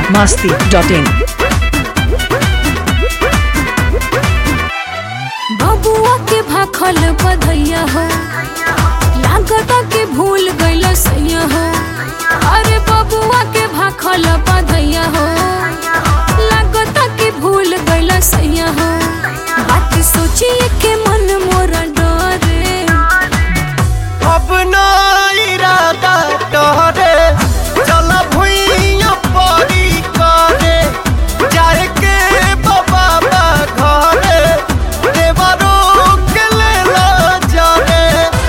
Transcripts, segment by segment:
masti.in. बबुआ के भाखल बधैया हो लागता के भूल गइल सैया हो अरे बबुआ के भाखल बधैया हो लागता के भूल गइल सैया हो बात सोचिए के मन मोरा डरे अब ना इरादा तोहरे चल भुइया परी करे जाए के बाबा बा घरे देवरो के लेला जाने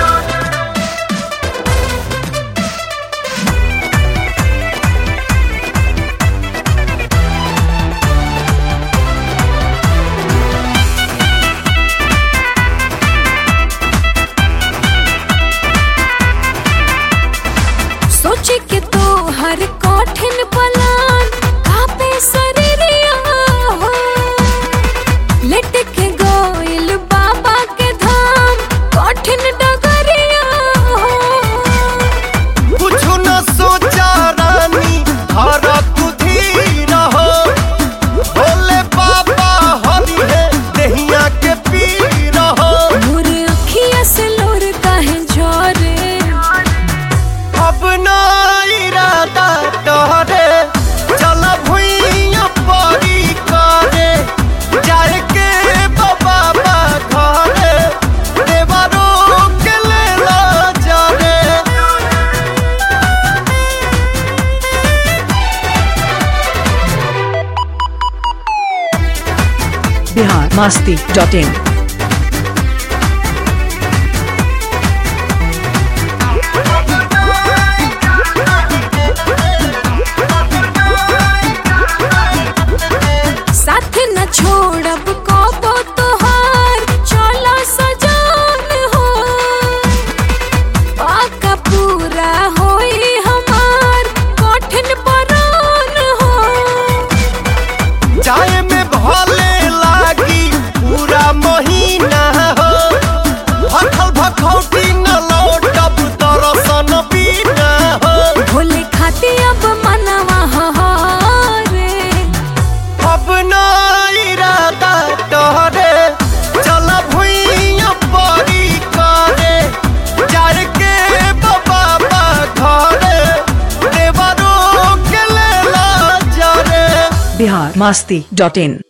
सोचे के तो हर कठिन पलान कापे शरीरिया हो लेट के गोइल बाबा के धाम कठिन डगरिया हो कुछ न सोचा रानी हर कुधी रहो भोले बाबा हरि है दहिया के पी रहो मोर अखिया से लोर काहे झरे अब ना इरादा तोहरे चल भुइया परी करे जाए के बाबा बा घरे देवरो के लेला जाने Bihar masti.in. साथ न छोड़ब कबो तोहार चलो सजान हो पाका पूरा होई हमार कठिन परान हो जाए में भले लागी पूरा महीना हो भखल भखौटी न लौटब दरसन बिना हो भोले खाती अब मनवा हरे अब ना इरादा तोहरे चल भुइया परी करे जाए के बाबा बा घरे देवरो के लेला जाने Bihar masti.in.